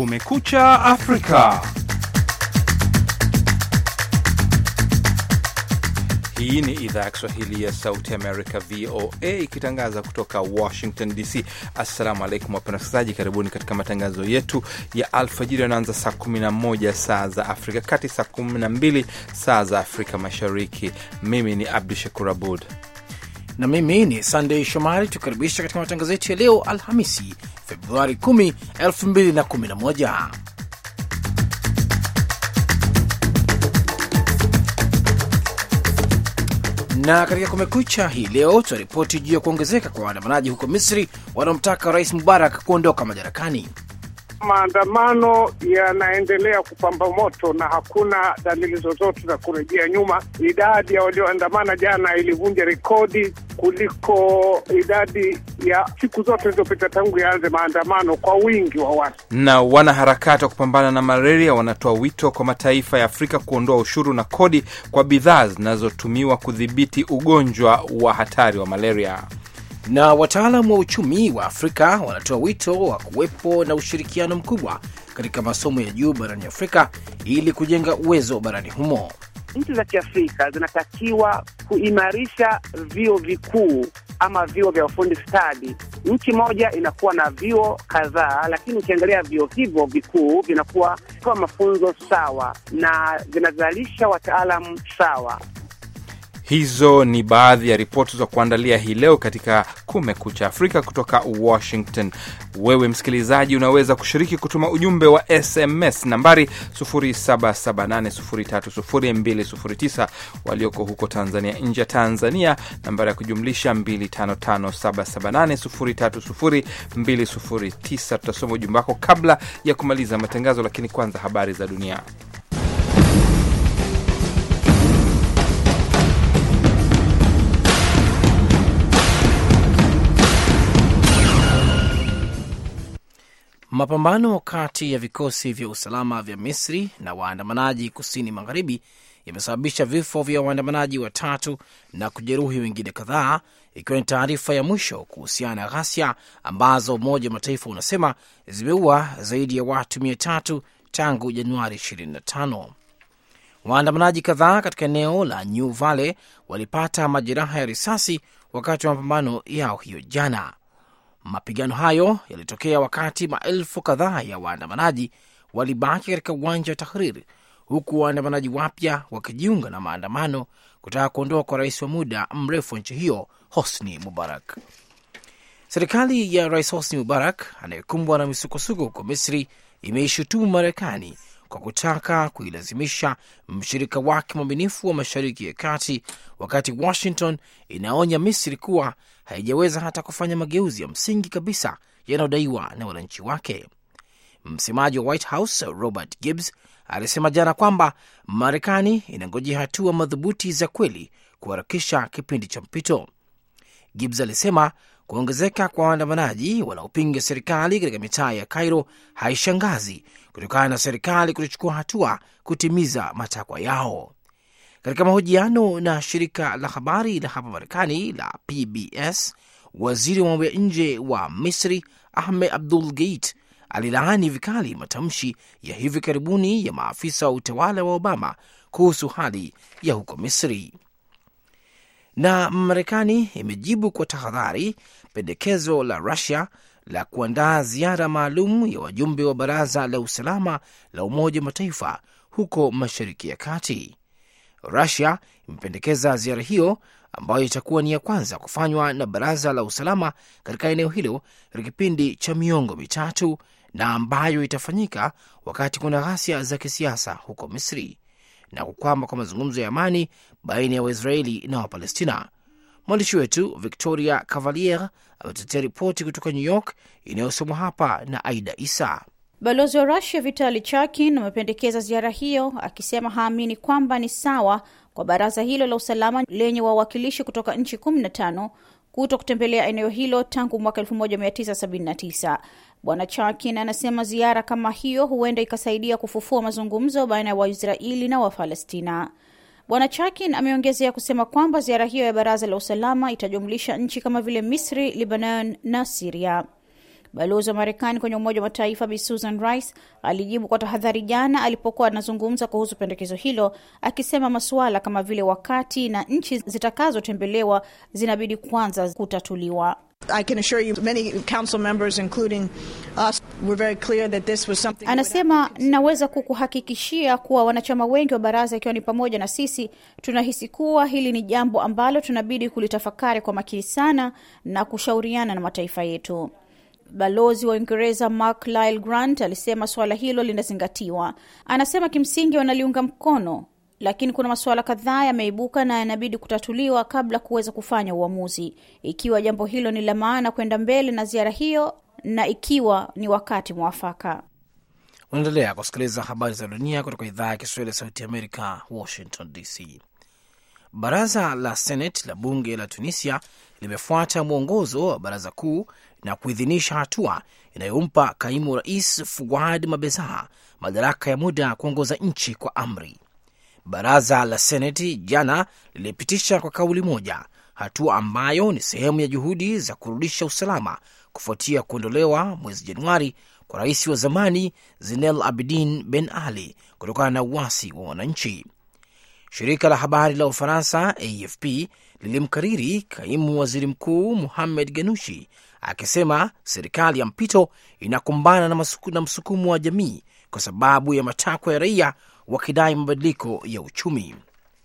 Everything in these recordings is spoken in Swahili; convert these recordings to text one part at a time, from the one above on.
Kumekucha Afrika. Hii ni idhaa ya Kiswahili ya Sauti Amerika, VOA, ikitangaza kutoka Washington DC. Assalamu alaikum wapenda wasikilizaji, karibuni katika matangazo yetu ya alfajiri yanaanza saa 11 saa za Afrika Kati, saa 12 saa za Afrika Mashariki. Mimi ni Abdu Shakur Abud na mimi ni Sandey Shomari, tukaribisha katika matangazo yetu ya leo Alhamisi, Februari 10, 2011. Na katika Kumekucha hii leo tunaripoti juu ya kuongezeka kwa waandamanaji huko Misri wanaomtaka Rais Mubarak kuondoka madarakani. Maandamano yanaendelea kupamba moto na hakuna dalili zozote za kurejea nyuma. Idadi ya walioandamana jana ilivunja rekodi kuliko idadi ya siku zote zilizopita tangu yaanze maandamano kwa wingi wa watu. Na wanaharakati wa kupambana na malaria wanatoa wito kwa mataifa ya Afrika kuondoa ushuru na kodi kwa bidhaa zinazotumiwa kudhibiti ugonjwa wa hatari wa malaria na wataalamu wa uchumi wa Afrika wanatoa wito wa kuwepo na ushirikiano mkubwa katika masomo ya juu barani Afrika ili kujenga uwezo barani humo. Nchi za Kiafrika zinatakiwa kuimarisha vyuo vikuu ama vyuo vya ufundi stadi. Nchi moja inakuwa na vyuo kadhaa, lakini ukiangalia vyuo hivyo vikuu vinakuwa toa mafunzo sawa na vinazalisha wataalamu sawa. Hizo ni baadhi ya ripoti za kuandalia hii leo katika Kumekucha Afrika kutoka Washington. Wewe msikilizaji, unaweza kushiriki kutuma ujumbe wa SMS nambari 0778030209, walioko huko Tanzania, nje ya Tanzania nambari ya kujumlisha 255778030209. Tutasoma ujumbe wako kabla ya kumaliza matangazo, lakini kwanza habari za dunia. Mapambano kati ya vikosi vya usalama vya Misri na waandamanaji kusini magharibi yamesababisha vifo vya waandamanaji watatu na kujeruhi wengine kadhaa, ikiwa ni taarifa ya mwisho kuhusiana na ghasia ambazo Umoja wa Mataifa unasema zimeua zaidi ya watu mia tatu tangu Januari 25. Waandamanaji kadhaa katika eneo la New Valley walipata majeraha ya risasi wakati wa mapambano yao hiyo jana. Mapigano hayo yalitokea wakati maelfu kadhaa ya waandamanaji walibaki katika uwanja wa Tahrir, huku waandamanaji wapya wakijiunga na maandamano kutaka kuondoka kwa rais wa muda mrefu wa nchi hiyo Hosni Mubarak. Serikali ya rais Hosni Mubarak anayekumbwa na misukosuko huko Misri imeishutumu Marekani kwa kutaka kuilazimisha mshirika wake mwaminifu wa Mashariki ya Kati, wakati Washington inaonya Misri kuwa haijaweza hata kufanya mageuzi ya msingi kabisa yanayodaiwa na wananchi wake. Msemaji wa White House Robert Gibbs alisema jana kwamba Marekani inangojea hatua madhubuti za kweli kuharakisha kipindi cha mpito. Gibbs alisema kuongezeka kwa waandamanaji wanaopinga serikali katika mitaa ya Cairo haishangazi kutokana na serikali kutochukua hatua kutimiza matakwa yao. Katika mahojiano na shirika la habari la hapa Marekani la PBS, waziri wa mambo ya nje wa Misri Ahmed Abdul Geit alilaani vikali matamshi ya hivi karibuni ya maafisa wa utawala wa Obama kuhusu hali ya huko Misri. Na Marekani imejibu kwa tahadhari pendekezo la Rusia la kuandaa ziara maalum ya wajumbe wa Baraza la Usalama la Umoja wa Mataifa huko Mashariki ya Kati. Rusia imependekeza ziara hiyo ambayo itakuwa ni ya kwanza kufanywa na Baraza la Usalama katika eneo hilo katika kipindi cha miongo mitatu na ambayo itafanyika wakati kuna ghasia za kisiasa huko Misri na kukwama kwa mazungumzo ya amani baina ya Waisraeli na Wapalestina. Mwandishi wetu Victoria Cavalier ametetea ripoti kutoka New York inayosomwa hapa na Aida Isa. Balozi wa Rusia Vitali Chakin amependekeza ziara hiyo akisema haamini kwamba ni sawa kwa baraza hilo la usalama lenye wawakilishi kutoka nchi 15 kuto kutembelea eneo hilo tangu mwaka 1979. Bwana Chakin anasema ziara kama hiyo huenda ikasaidia kufufua mazungumzo baina ya Waisraeli na Wapalestina. Bwana Chakin ameongezea kusema kwamba ziara hiyo ya baraza la usalama itajumlisha nchi kama vile Misri, Lebanon na Siria. Balozi wa Marekani kwenye Umoja wa Mataifa Bi Susan Rice alijibu kwa tahadhari jana alipokuwa anazungumza kuhusu pendekezo hilo, akisema masuala kama vile wakati na nchi zitakazotembelewa zinabidi kwanza kutatuliwa. I can assure you many council members including us were very clear that this was something Anasema, naweza kukuhakikishia kuwa wanachama wengi wa baraza ikiwa ni pamoja na sisi tunahisi kuwa hili ni jambo ambalo tunabidi kulitafakari kwa makini sana na kushauriana na mataifa yetu. Balozi wa Uingereza Mark Lyle Grant alisema suala hilo linazingatiwa. Anasema kimsingi wanaliunga mkono, lakini kuna masuala kadhaa yameibuka na yanabidi kutatuliwa kabla kuweza kufanya uamuzi, ikiwa jambo hilo ni la maana kwenda mbele na ziara hiyo na ikiwa ni wakati mwafaka. Unaendelea kusikiliza habari za dunia kutoka idhaa ya Kiswahili ya Sauti ya Amerika, Washington DC. Baraza la Senate la bunge la Tunisia limefuata mwongozo wa baraza kuu na kuidhinisha hatua inayompa kaimu rais Fuad Mabeza madaraka ya muda kuongoza nchi kwa amri. Baraza la Seneti jana lilipitisha kwa kauli moja hatua ambayo ni sehemu ya juhudi za kurudisha usalama kufuatia kuondolewa mwezi Januari kwa rais wa zamani Zinel Abidin Ben Ali kutokana na uasi wa wananchi. Shirika la habari la Ufaransa AFP lilimkariri kaimu waziri mkuu Muhamed Ganushi akisema serikali ya mpito inakumbana na, masuku, na msukumo wa jamii kwa sababu ya matakwa ya raia wakidai mabadiliko ya uchumi.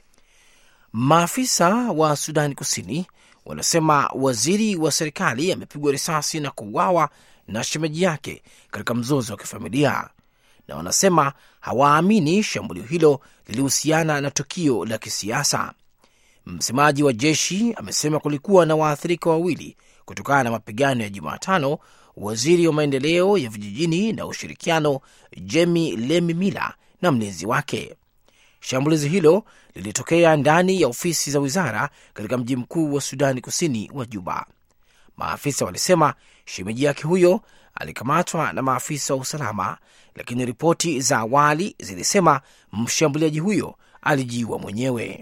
Maafisa wa Sudani Kusini wanasema waziri wa serikali amepigwa risasi na kuuawa na shemeji yake katika mzozo wa kifamilia, na wanasema hawaamini shambulio hilo lilihusiana na tukio la kisiasa. Msemaji wa jeshi amesema kulikuwa na waathirika wawili kutokana na mapigano ya Jumatano. Waziri wa maendeleo ya vijijini na ushirikiano Jemi Lemi Mila na mlinzi wake. Shambulizi hilo lilitokea ndani ya ofisi za wizara katika mji mkuu wa Sudani Kusini wa Juba. Maafisa walisema shemeji yake huyo alikamatwa na maafisa wa usalama, lakini ripoti za awali zilisema mshambuliaji huyo alijiua mwenyewe.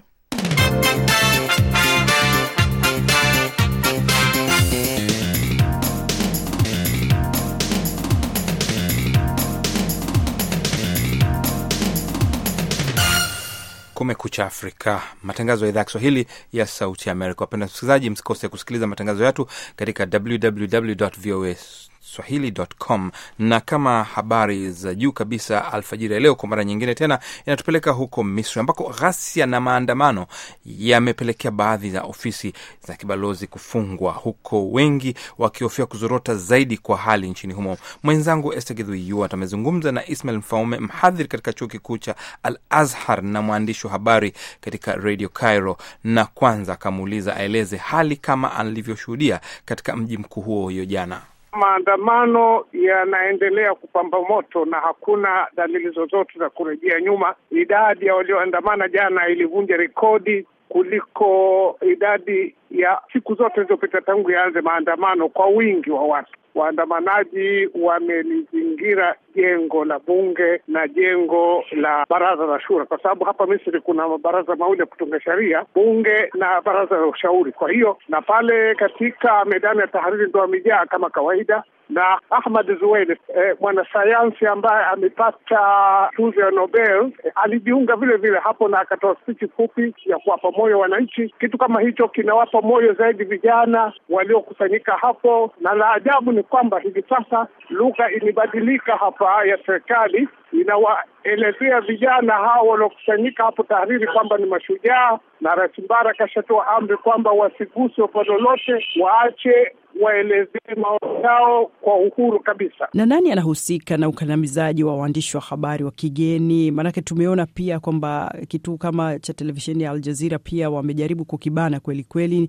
Kumekucha Afrika, matangazo ya idhaa ya Kiswahili ya Sauti ya Amerika. Wapenda msikilizaji, msikose kusikiliza matangazo yetu katika www voa swahili.com. Na kama habari za juu kabisa alfajiri ya leo, kwa mara nyingine tena inatupeleka huko Misri ambako ghasia na maandamano yamepelekea baadhi ya ofisi za kibalozi kufungwa, huko wengi wakihofia kuzorota zaidi kwa hali nchini humo. Mwenzangu Esther Githui amezungumza na Ismail Mfaume, mhadhiri katika chuo kikuu cha Al Azhar na mwandishi wa habari katika Radio Cairo, na kwanza akamuuliza aeleze hali kama alivyoshuhudia katika mji mkuu huo hiyo jana. Maandamano yanaendelea kupamba moto na hakuna dalili zozote za kurejea nyuma. Idadi ya walioandamana jana ilivunja rekodi kuliko idadi ya siku zote zilizopita tangu yaanze maandamano kwa wingi wa watu. Waandamanaji wamelizingira jengo la bunge na jengo la baraza la shura, kwa sababu hapa Misri kuna mabaraza mawili ya kutunga sheria, bunge na baraza la ushauri. Kwa hiyo na pale katika medani ya Tahariri ndo wamejaa kama kawaida na Ahmad Zuweid eh, mwanasayansi ambaye amepata tuzo ya Nobel eh, alijiunga vile vile hapo na akatoa spichi fupi ya kuwapa moyo wananchi. Kitu kama hicho kinawapa moyo zaidi vijana waliokusanyika hapo, na la ajabu ni kwamba hivi sasa lugha imebadilika hapa ya serikali inawaelezea vijana hao waliokusanyika hapo Tahariri kwamba ni mashujaa, na Rais Mbara akashatoa amri kwamba wasiguswe kwa lolote, waache waelezee maoni yao kwa uhuru kabisa. Na nani anahusika na ukandamizaji wa waandishi wa habari wa kigeni? Maanake tumeona pia kwamba kituo kama cha televisheni ya Aljazira pia wamejaribu kukibana kweli kweli.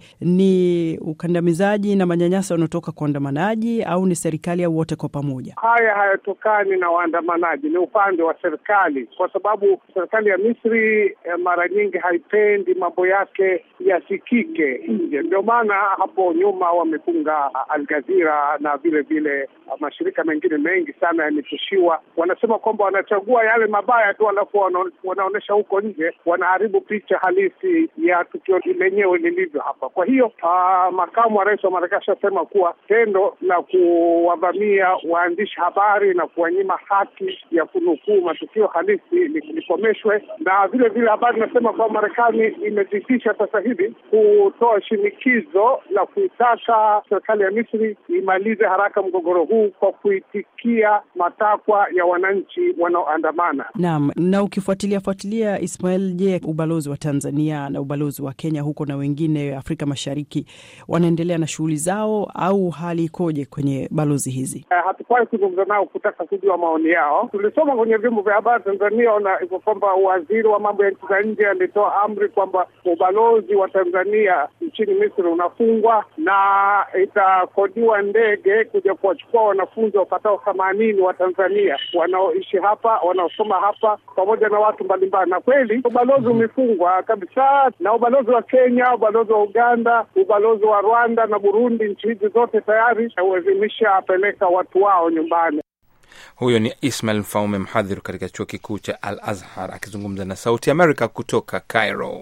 Ni ukandamizaji na manyanyaso wanaotoka kwa waandamanaji au ni serikali au wote kwa pamoja? Haya hayatokani na waandamanaji, ni upande wa serikali, kwa sababu serikali ya Misri eh, mara nyingi haipendi mambo yake yasikike nje. Ndio maana hapo nyuma wamefunga ya Al Jazeera na vile vile mashirika mengine mengi sana yametishiwa. Wanasema kwamba wanachagua yale mabaya tu, alafu wanaonyesha huko nje, wanaharibu picha halisi ya tukio lenyewe lilivyo hapa. Kwa hiyo uh, makamu wa rais wa Marekani ashasema kuwa tendo la kuwavamia waandishi habari na kuwanyima haki ya kunukuu matukio halisi likomeshwe, na vile vile habari inasema kwamba Marekani imejitisha sasa hivi kutoa shinikizo la kuitaka serikali ya Misri imalize haraka mgogoro huu kwa kuitikia matakwa ya wananchi wanaoandamana. Naam, na ukifuatilia fuatilia, Ismail, je, ubalozi wa Tanzania na ubalozi wa Kenya huko na wengine Afrika Mashariki wanaendelea na shughuli zao au hali ikoje kwenye balozi hizi? Uh, hatukuwahi kuzungumza nao kutaka kujua maoni yao. Tulisoma kwenye vyombo vya habari Tanzania ona iko kwamba waziri wa mambo ya nchi za nje alitoa amri kwamba ubalozi wa Tanzania nchini Misri unafungwa na itakodiwa ndege kuja kuwachukua wanafunzi wapatao themanini wa Tanzania wanaoishi hapa wanaosoma hapa pamoja na watu mbalimbali. Na kweli ubalozi umefungwa kabisa, na ubalozi wa Kenya, ubalozi wa Uganda, ubalozi wa Rwanda na Burundi, nchi hizi zote tayari zimeshapeleka watu wao nyumbani. Huyo ni Ismail Mfaume, mhadhiri katika chuo kikuu cha Al Azhar akizungumza na Sauti Amerika kutoka Cairo.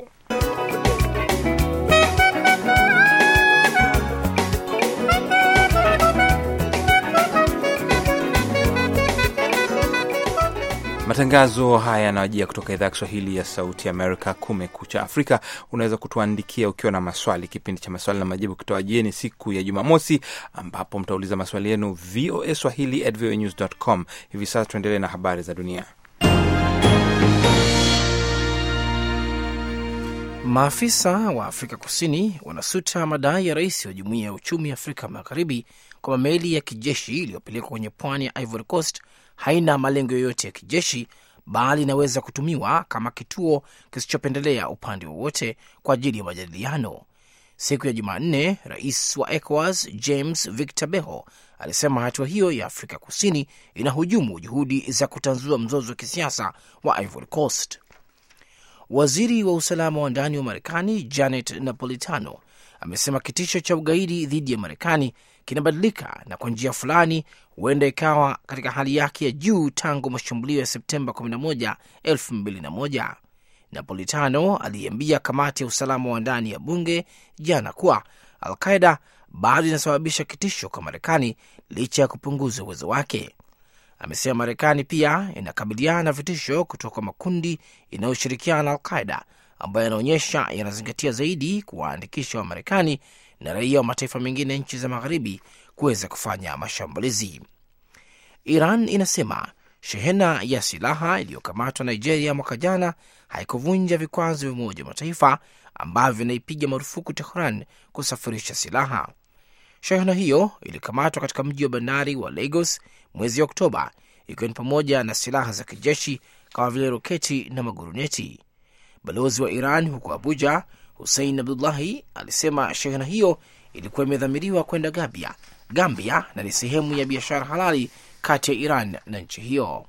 Matangazo haya yanawajia kutoka idhaa ya Kiswahili ya Sauti Amerika, Kumekucha Afrika. Unaweza kutuandikia ukiwa na maswali. Kipindi cha maswali na majibu kitawajieni siku ya Jumamosi, ambapo mtauliza maswali yenu VOA swahili at voanews.com. Hivi sasa tuendelee na habari za dunia. Maafisa wa Afrika Kusini wanasuta madai ya rais wa Jumuiya ya Uchumi Afrika Magharibi kwamba meli ya kijeshi iliyopelekwa kwenye pwani ya Ivory Coast haina malengo yoyote ya kijeshi bali inaweza kutumiwa kama kituo kisichopendelea upande wowote kwa ajili ya majadiliano. Siku ya Jumanne, rais wa ECOWAS James Victor Beho alisema hatua hiyo ya Afrika Kusini inahujumu juhudi za kutanzua mzozo wa kisiasa wa Ivory Coast. Waziri wa usalama wa ndani wa Marekani Janet Napolitano amesema kitisho cha ugaidi dhidi ya Marekani kinabadilika na kwa njia fulani huenda ikawa katika hali yake ya juu tangu mashambulio ya Septemba 11, 2001. Napolitano aliambia kamati ya usalama wa ndani ya bunge jana kuwa Al-Qaida bado inasababisha kitisho kwa Marekani licha ya kupunguza uwezo wake. Amesema Marekani pia inakabiliana na vitisho kutoka makundi inayoshirikiana na Al-Qaida ambayo yanaonyesha yanazingatia zaidi kuwaandikisha Wamarekani na raia wa mataifa mengine ya nchi za magharibi kuweza kufanya mashambulizi. Iran inasema shehena ya silaha iliyokamatwa Nigeria mwaka jana haikuvunja vikwazo vya Umoja wa Mataifa ambavyo vinaipiga marufuku Tehran kusafirisha silaha. Shehena hiyo ilikamatwa katika mji wa bandari wa Lagos mwezi Oktoba, ikiwa ni pamoja na silaha za kijeshi kama vile roketi na maguruneti. Balozi wa Iran huko Abuja Hussein Abdullahi alisema shehena hiyo ilikuwa imedhamiriwa kwenda Gambia, Gambia na ni sehemu ya biashara halali kati ya Iran na nchi hiyo.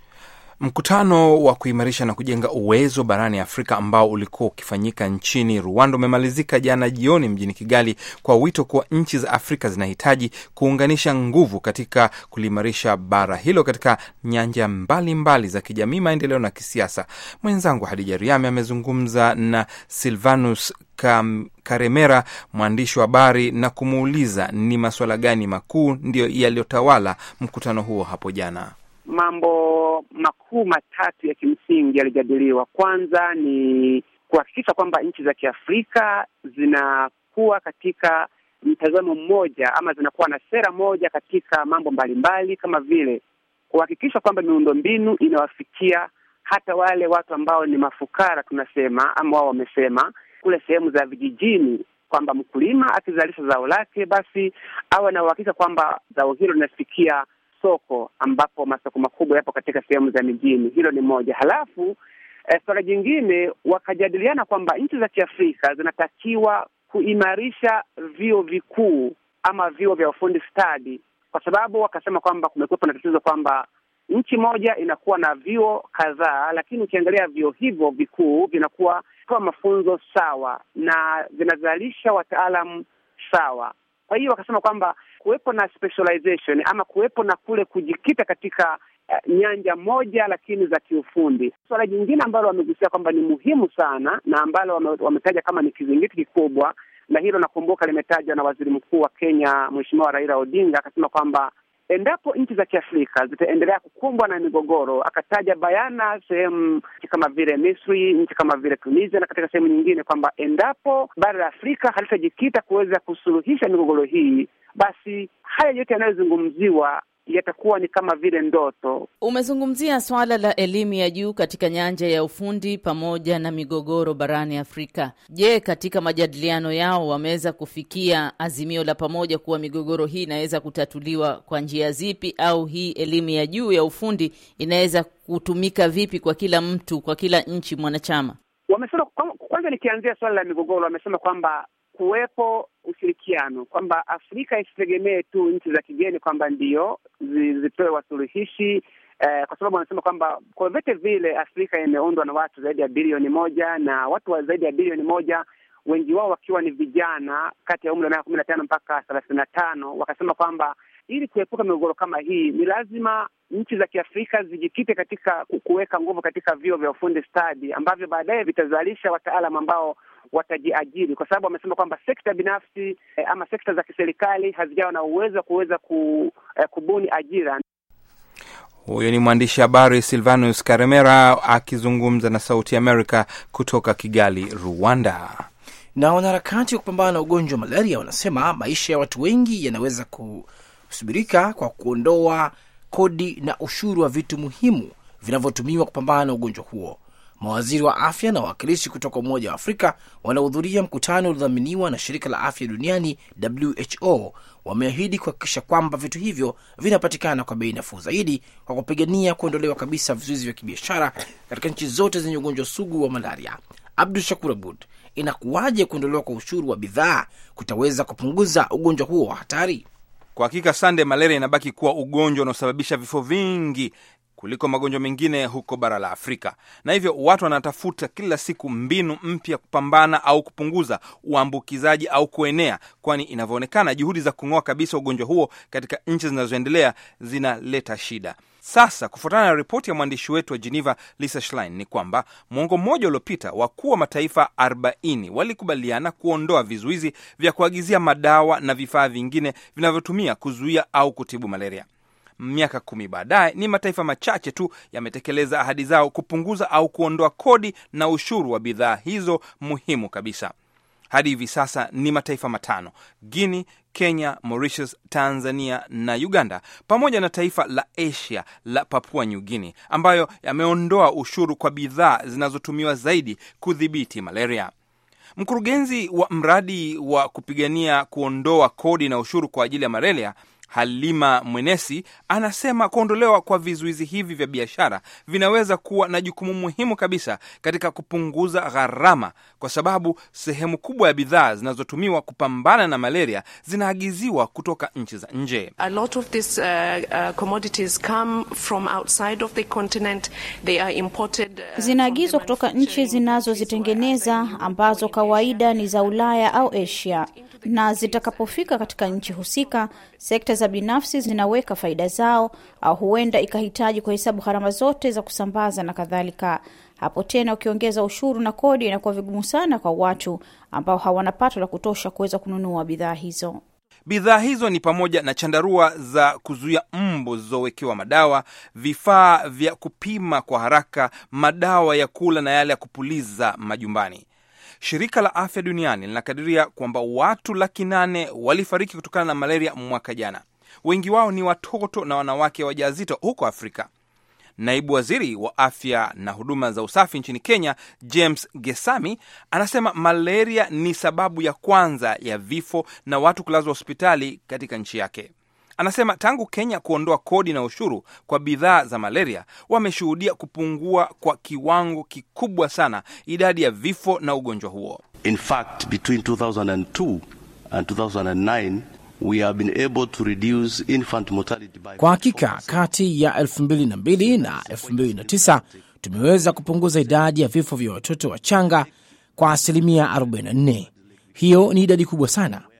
Mkutano wa kuimarisha na kujenga uwezo barani Afrika ambao ulikuwa ukifanyika nchini Rwanda umemalizika jana jioni mjini Kigali kwa wito kuwa nchi za Afrika zinahitaji kuunganisha nguvu katika kuliimarisha bara hilo katika nyanja mbalimbali mbali za kijamii, maendeleo na kisiasa. Mwenzangu Hadija Riami amezungumza na Silvanus Kam Karemera, mwandishi wa habari, na kumuuliza ni masuala gani makuu ndiyo yaliyotawala mkutano huo hapo jana. Mambo makuu matatu ya kimsingi yalijadiliwa. Kwanza ni kuhakikisha kwamba nchi za Kiafrika zinakuwa katika mtazamo mmoja ama zinakuwa na sera moja katika mambo mbalimbali, kama vile kuhakikisha kwamba miundombinu inawafikia hata wale watu ambao ni mafukara tunasema, ama wao wamesema kule sehemu za vijijini, kwamba mkulima akizalisha zao lake, basi awe na uhakika kwamba zao hilo linafikia soko ambapo masoko makubwa yapo katika sehemu za mijini. Hilo ni moja. Halafu eh, suala jingine wakajadiliana kwamba nchi za Kiafrika zinatakiwa kuimarisha vyuo vikuu ama vyuo vya ufundi stadi, kwa sababu wakasema kwamba kumekuwepo na tatizo kwamba nchi moja inakuwa na vyuo kadhaa, lakini ukiangalia vyuo hivyo vikuu vinakuwa toa mafunzo sawa na vinazalisha wataalamu sawa Kwa hiyo wakasema kwamba kuwepo na specialization ama kuwepo na kule kujikita katika uh, nyanja moja lakini za kiufundi. Suala jingine ambalo wamegusia kwamba ni muhimu sana na ambalo wame, wametaja kama ni kizingiti kikubwa, na hilo nakumbuka limetajwa na waziri mkuu wa Kenya Mheshimiwa Raila Odinga, akasema kwamba endapo nchi za Kiafrika zitaendelea kukumbwa na migogoro, akataja bayana sehemu kama vile Misri, nchi kama vile Tunisia na katika sehemu nyingine, kwamba endapo bara la Afrika halitajikita kuweza kusuluhisha migogoro hii, basi haya yote yanayozungumziwa yatakuwa ni kama vile ndoto. Umezungumzia swala la elimu ya juu katika nyanja ya ufundi pamoja na migogoro barani Afrika. Je, katika majadiliano yao wameweza kufikia azimio la pamoja kuwa migogoro hii inaweza kutatuliwa kwa njia zipi, au hii elimu ya juu ya ufundi inaweza kutumika vipi kwa kila mtu, kwa kila nchi mwanachama? Wamesema kwanza, nikianzia swala la migogoro, wamesema kwamba kuwepo ushirikiano kwamba Afrika isitegemee tu nchi za kigeni kwamba ndio zitoe wasuluhishi eh, kwa sababu wanasema kwamba kwa vyote vile Afrika imeundwa na watu zaidi ya bilioni moja na watu wa zaidi ya bilioni moja wengi wao wakiwa ni vijana kati ya umri wa miaka kumi na tano mpaka thelathini na tano wakasema kwamba ili kuepuka migogoro kama hii ni lazima nchi za Kiafrika zijikite katika kuweka nguvu katika vyuo vya ufundi stadi ambavyo baadaye vitazalisha wataalamu ambao watajiajiri, kwa sababu wamesema kwamba sekta binafsi eh, ama sekta za kiserikali hazijawa na uwezo wa kuweza ku, eh, kubuni ajira. Huyo ni mwandishi habari Silvanus Karemera akizungumza na Sauti Amerika kutoka Kigali, Rwanda. Na wanaharakati wa kupambana na ugonjwa wa malaria wanasema maisha ya watu wengi yanaweza kusubirika kwa kuondoa kodi na ushuru wa vitu muhimu vinavyotumiwa kupambana na ugonjwa huo. Mawaziri wa afya na wawakilishi kutoka Umoja wa Afrika wanahudhuria mkutano uliodhaminiwa na shirika la afya duniani WHO wameahidi kuhakikisha kwamba vitu hivyo vinapatikana kwa bei nafuu zaidi kwa kupigania kuondolewa kabisa vizuizi vya kibiashara katika nchi zote zenye ugonjwa sugu wa malaria. Abdu Shakur Abud, inakuwaje kuondolewa kwa ushuru wa bidhaa kutaweza kupunguza ugonjwa huo wa hatari? Kwa hakika, Sande, malaria inabaki kuwa ugonjwa unaosababisha vifo vingi kuliko magonjwa mengine huko bara la Afrika, na hivyo watu wanatafuta kila siku mbinu mpya kupambana au kupunguza uambukizaji au kuenea, kwani inavyoonekana juhudi za kung'oa kabisa ugonjwa huo katika nchi zinazoendelea zinaleta shida. Sasa, kufuatana na ripoti ya mwandishi wetu wa Geneva Lisa Schlein, ni kwamba mwongo mmoja uliopita wakuu wa mataifa 40 walikubaliana kuondoa vizuizi vya kuagizia madawa na vifaa vingine vinavyotumia kuzuia au kutibu malaria. Miaka kumi baadaye ni mataifa machache tu yametekeleza ahadi zao kupunguza au kuondoa kodi na ushuru wa bidhaa hizo muhimu kabisa. Hadi hivi sasa ni mataifa matano: Guinea, Kenya, Mauritius, Tanzania na Uganda, pamoja na taifa la Asia la Papua New Guinea ambayo yameondoa ushuru kwa bidhaa zinazotumiwa zaidi kudhibiti malaria. Mkurugenzi wa mradi wa kupigania kuondoa kodi na ushuru kwa ajili ya malaria Halima Mwenesi anasema kuondolewa kwa vizuizi hivi vya biashara vinaweza kuwa na jukumu muhimu kabisa katika kupunguza gharama, kwa sababu sehemu kubwa ya bidhaa zinazotumiwa kupambana na malaria zinaagiziwa kutoka nchi za nje. Zinaagizwa kutoka nchi zinazozitengeneza ambazo kawaida ni za Ulaya au Asia na zitakapofika katika nchi husika, sekta za binafsi zinaweka faida zao, au huenda ikahitaji kuhesabu gharama zote za kusambaza na kadhalika. Hapo tena, ukiongeza ushuru na kodi, inakuwa vigumu sana kwa watu ambao hawana pato la kutosha kuweza kununua bidhaa hizo. Bidhaa hizo ni pamoja na chandarua za kuzuia mbu zilizowekewa madawa, vifaa vya kupima kwa haraka, madawa ya kula na yale ya kupuliza majumbani. Shirika la Afya Duniani linakadiria kwamba watu laki nane walifariki kutokana na malaria mwaka jana. Wengi wao ni watoto na wanawake wajawazito huko Afrika. Naibu waziri wa afya na huduma za usafi nchini Kenya, James Gesami, anasema malaria ni sababu ya kwanza ya vifo na watu kulazwa hospitali katika nchi yake. Anasema tangu Kenya kuondoa kodi na ushuru kwa bidhaa za malaria, wameshuhudia kupungua kwa kiwango kikubwa sana idadi ya vifo na ugonjwa huo. In fact, between 2002 and 2009 we have been able to reduce infant mortality by Kwa hakika kati ya 2002 na 2009 tumeweza kupunguza idadi ya vifo vya watoto wachanga kwa asilimia 44. Hiyo ni idadi kubwa sana.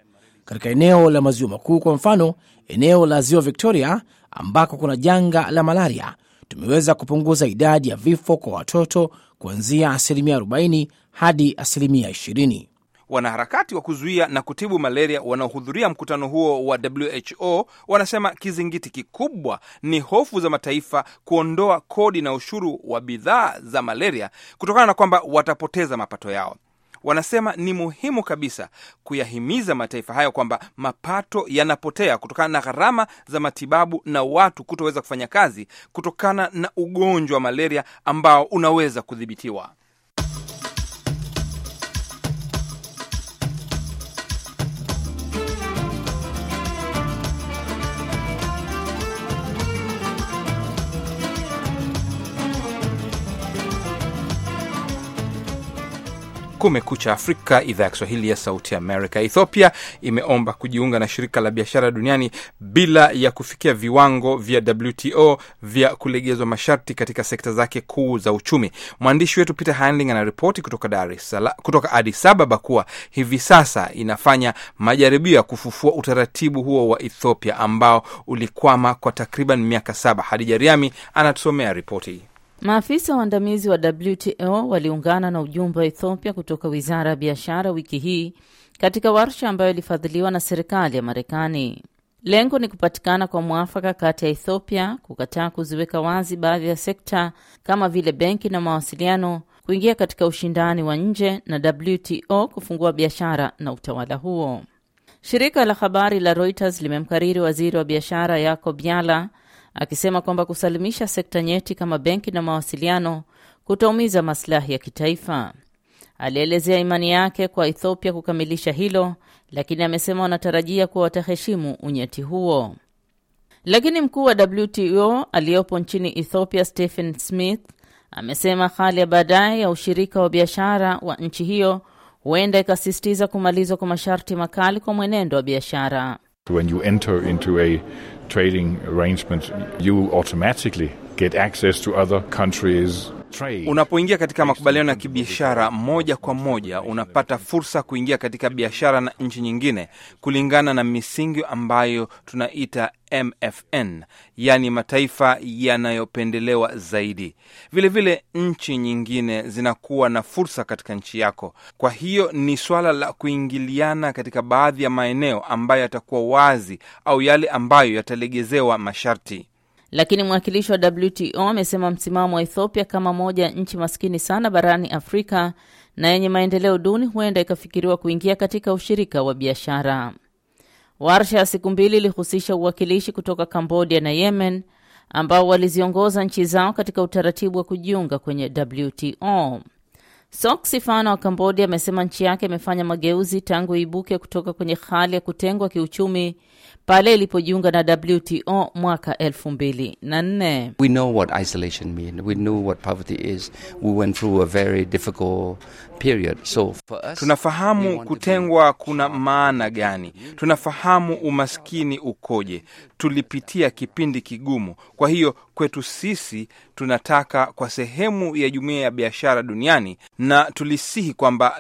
katika eneo la maziwa makuu. Kwa mfano, eneo la ziwa Victoria ambako kuna janga la malaria, tumeweza kupunguza idadi ya vifo kwa watoto kuanzia asilimia 40 hadi asilimia 20. Wanaharakati wa kuzuia na kutibu malaria wanaohudhuria mkutano huo wa WHO wanasema kizingiti kikubwa ni hofu za mataifa kuondoa kodi na ushuru wa bidhaa za malaria kutokana na kwamba watapoteza mapato yao. Wanasema ni muhimu kabisa kuyahimiza mataifa hayo kwamba mapato yanapotea kutokana na gharama za matibabu na watu kutoweza kufanya kazi kutokana na ugonjwa wa malaria ambao unaweza kudhibitiwa. Kumekucha Afrika, idhaa ya Kiswahili ya Sauti Amerika. Ethiopia imeomba kujiunga na shirika la biashara duniani bila ya kufikia viwango vya WTO vya kulegezwa masharti katika sekta zake kuu za uchumi. Mwandishi wetu Peter Handling anaripoti kutoka Dar es Salaam, kutoka Addis Ababa kuwa hivi sasa inafanya majaribio ya kufufua utaratibu huo wa Ethiopia ambao ulikwama kwa takriban miaka saba. Hadija Riami anatusomea ripoti. Maafisa waandamizi wa WTO waliungana na ujumbe wa Ethiopia kutoka wizara ya biashara wiki hii katika warsha ambayo ilifadhiliwa na serikali ya Marekani. Lengo ni kupatikana kwa mwafaka kati ya Ethiopia kukataa kuziweka wazi baadhi ya sekta kama vile benki na mawasiliano kuingia katika ushindani wa nje na WTO kufungua biashara na utawala huo. Shirika la habari la Reuters limemkariri waziri wa biashara Yacob Yala akisema kwamba kusalimisha sekta nyeti kama benki na mawasiliano kutaumiza maslahi ya kitaifa. Alielezea imani yake kwa Ethiopia kukamilisha hilo, lakini amesema wanatarajia kuwa wataheshimu unyeti huo. Lakini mkuu wa WTO aliyopo nchini Ethiopia, Stephen Smith, amesema hali ya baadaye ya ushirika wa biashara wa nchi hiyo huenda ikasisitiza kumalizwa kwa masharti makali kwa mwenendo wa biashara. When you enter into a trading arrangement, you automatically get access to other countries' trade. Unapoingia katika makubaliano ya kibiashara moja kwa moja unapata fursa kuingia katika biashara na nchi nyingine kulingana na misingi ambayo tunaita MFN, yaani mataifa yanayopendelewa zaidi. Vilevile vile nchi nyingine zinakuwa na fursa katika nchi yako. Kwa hiyo ni swala la kuingiliana katika baadhi ya maeneo ambayo yatakuwa wazi au yale ambayo yatalegezewa masharti. Lakini mwakilishi wa WTO amesema msimamo wa Ethiopia kama moja ya nchi maskini sana barani Afrika na yenye maendeleo duni huenda ikafikiriwa kuingia katika ushirika wa biashara. Warsha ya siku mbili ilihusisha uwakilishi kutoka Kambodia na Yemen ambao waliziongoza nchi zao katika utaratibu wa kujiunga kwenye WTO. Sok Sifana wa Kambodia amesema nchi yake imefanya mageuzi tangu iibuke kutoka kwenye hali ya kutengwa kiuchumi pale ilipojiunga na WTO mwaka elfu mbili na nne. We know what isolation mean. We know what poverty is. We went through a very difficult period. So for us, Tunafahamu kutengwa kuna maana gani, tunafahamu umaskini ukoje, tulipitia kipindi kigumu. Kwa hiyo kwetu sisi tunataka kwa sehemu ya jumuiya ya biashara duniani, na tulisihi kwamba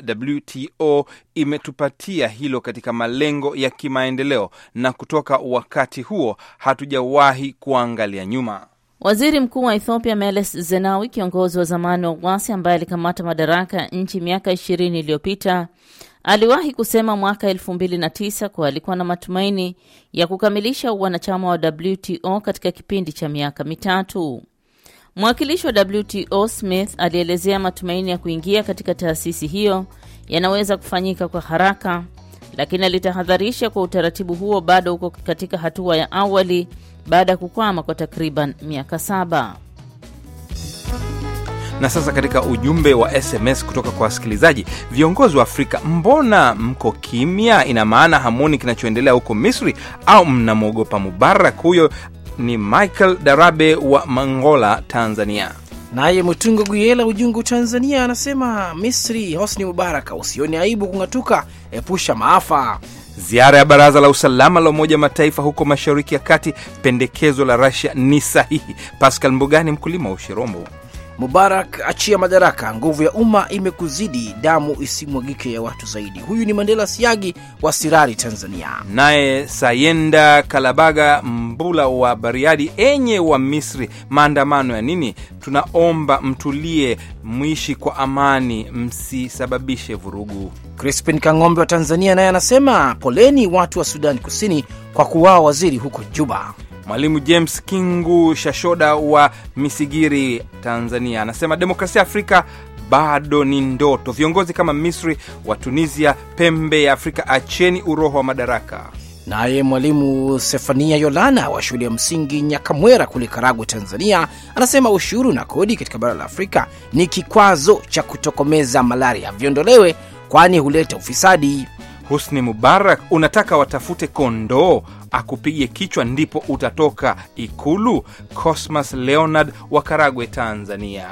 WTO imetupatia hilo katika malengo ya kimaendeleo, na kutoka wakati huo hatujawahi kuangalia nyuma. Waziri Mkuu wa Ethiopia Meles Zenawi, kiongozi wa zamani wa uasi ambaye alikamata madaraka ya nchi miaka ishirini iliyopita, aliwahi kusema mwaka elfu mbili na tisa kuwa alikuwa na matumaini ya kukamilisha wanachama wa WTO katika kipindi cha miaka mitatu. Mwakilishi wa WTO Smith alielezea matumaini ya kuingia katika taasisi hiyo yanaweza kufanyika kwa haraka, lakini alitahadharisha kwa utaratibu huo bado uko katika hatua ya awali baada ya kukwama kwa takriban miaka saba. Na sasa katika ujumbe wa SMS kutoka kwa wasikilizaji, viongozi wa Afrika, mbona mko kimya? Ina maana hamwoni kinachoendelea huko Misri au mnamwogopa Mubarak? Huyo ni Michael Darabe wa Mangola, Tanzania. Naye Mutungo Guyela Ujungu, Tanzania, anasema Misri, Hosni Mubaraka, usioni aibu kung'atuka, epusha maafa. Ziara ya Baraza la Usalama la Umoja Mataifa huko Mashariki ya Kati, pendekezo la Russia ni sahihi. Pascal Mbugani, mkulima wa Ushirombo. Mubarak achia madaraka, nguvu ya umma imekuzidi, damu isimwagike ya watu zaidi. Huyu ni Mandela Siagi wa Sirari, Tanzania. Naye Sayenda Kalabaga Mbula wa Bariadi, enye wa Misri, maandamano ya nini? Tunaomba mtulie, mwishi kwa amani, msisababishe vurugu. Crispin Kang'ombe wa Tanzania naye anasema poleni watu wa Sudani Kusini kwa kuwaa waziri huko Juba. Mwalimu James Kingu Shashoda wa Misigiri, Tanzania, anasema demokrasia Afrika bado ni ndoto. Viongozi kama Misri wa Tunisia, pembe ya Afrika, acheni uroho wa madaraka. Naye mwalimu Sefania Yolana wa shule ya msingi Nyakamwera kule Karagwe, Tanzania, anasema ushuru na kodi katika bara la Afrika ni kikwazo cha kutokomeza malaria, viondolewe kwani huleta ufisadi. Husni Mubarak, unataka watafute kondoo akupige kichwa ndipo utatoka Ikulu? Cosmas Leonard wa Karagwe, Tanzania.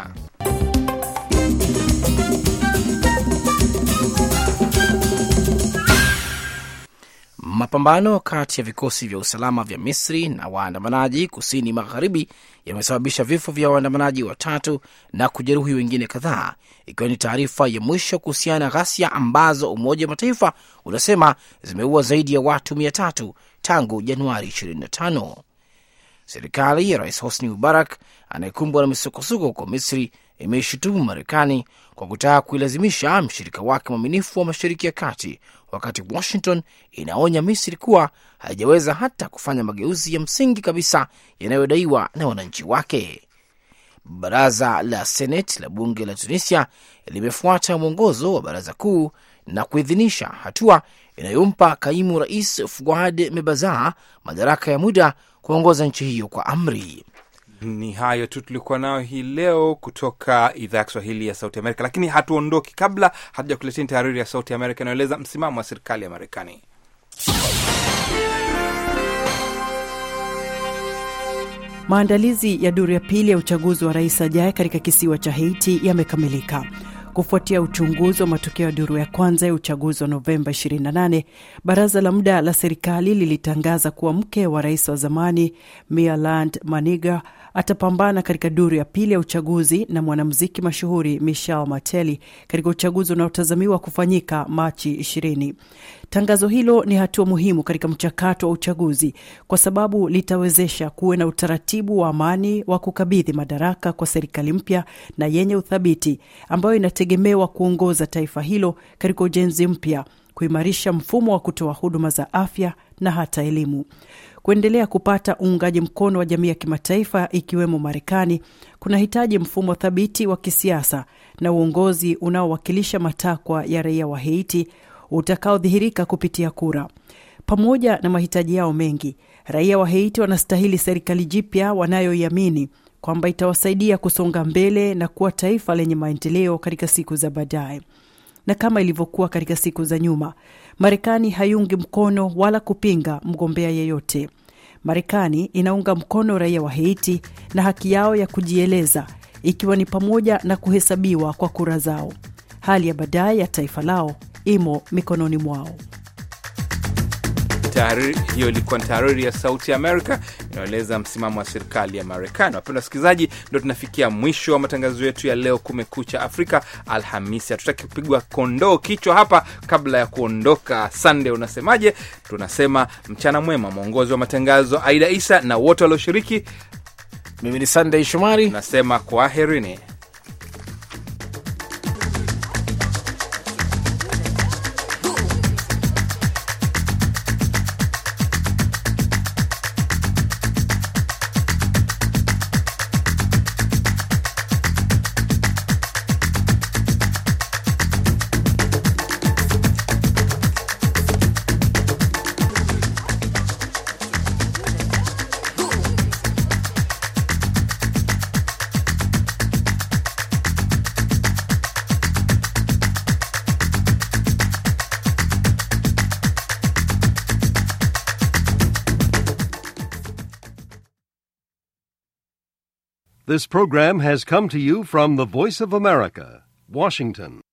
Mapambano kati ya vikosi vya usalama vya Misri na waandamanaji kusini magharibi yamesababisha vifo vya waandamanaji watatu na kujeruhi wengine kadhaa, ikiwa ni taarifa ya mwisho kuhusiana na ghasia ambazo Umoja wa Mataifa unasema zimeua zaidi ya watu mia tatu tangu Januari 25. Serikali ya Rais Hosni Mubarak anayekumbwa na misukosuko huko Misri imeishutumu Marekani kwa kutaka kuilazimisha mshirika wake mwaminifu wa Mashariki ya Kati, wakati Washington inaonya Misri kuwa haijaweza hata kufanya mageuzi ya msingi kabisa yanayodaiwa na wananchi wake. Baraza la Seneti la bunge la Tunisia limefuata mwongozo wa baraza kuu na kuidhinisha hatua inayompa kaimu rais Fuad Mebaza madaraka ya muda kuongoza nchi hiyo kwa amri. Ni hayo tu tulikuwa nayo hii leo kutoka idhaa ya Kiswahili ya Sauti Amerika, lakini hatuondoki kabla hatuja kuletea tahariri ya Sauti Amerika inayoeleza msimamo wa serikali ya Marekani. Maandalizi ya duru ya pili ya uchaguzi wa rais ajaye katika kisiwa cha Haiti yamekamilika kufuatia uchunguzi wa matokeo ya duru ya kwanza ya uchaguzi wa Novemba 28. Baraza la muda la serikali lilitangaza kuwa mke wa rais wa zamani Mialand Maniga atapambana katika duru ya pili ya uchaguzi na mwanamuziki mashuhuri Michel Mateli katika uchaguzi unaotazamiwa kufanyika Machi 20. Tangazo hilo ni hatua muhimu katika mchakato wa uchaguzi kwa sababu litawezesha kuwe na utaratibu wa amani wa kukabidhi madaraka kwa serikali mpya na yenye uthabiti ambayo inategemewa kuongoza taifa hilo katika ujenzi mpya, kuimarisha mfumo wa kutoa huduma za afya na hata elimu kuendelea kupata uungaji mkono wa jamii ya kimataifa ikiwemo Marekani kunahitaji mfumo thabiti wa kisiasa na uongozi unaowakilisha matakwa ya raia wa Haiti utakaodhihirika kupitia kura. Pamoja na mahitaji yao mengi, raia wa Haiti wanastahili serikali jipya wanayoiamini kwamba itawasaidia kusonga mbele na kuwa taifa lenye maendeleo katika siku za baadaye. Na kama ilivyokuwa katika siku za nyuma, Marekani haiungi mkono wala kupinga mgombea yeyote. Marekani inaunga mkono raia wa Haiti na haki yao ya kujieleza, ikiwa ni pamoja na kuhesabiwa kwa kura zao. Hali ya baadaye ya taifa lao imo mikononi mwao. Tahariri hiyo ilikuwa ni tahariri ya Sauti ya Amerika inayoeleza msimamo wa serikali ya Marekani. Wapenda wasikilizaji, ndo tunafikia mwisho wa matangazo yetu ya leo, Kumekucha Afrika Alhamisi. Hatutaki kupigwa kondoo kichwa hapa kabla ya kuondoka. Sande, unasemaje? Tunasema mchana mwema. Mwongozi wa matangazo Aida Isa na wote walioshiriki, mimi ni Sandey Shomari, nasema kwaherini. This program has come to you from the Voice of America, Washington.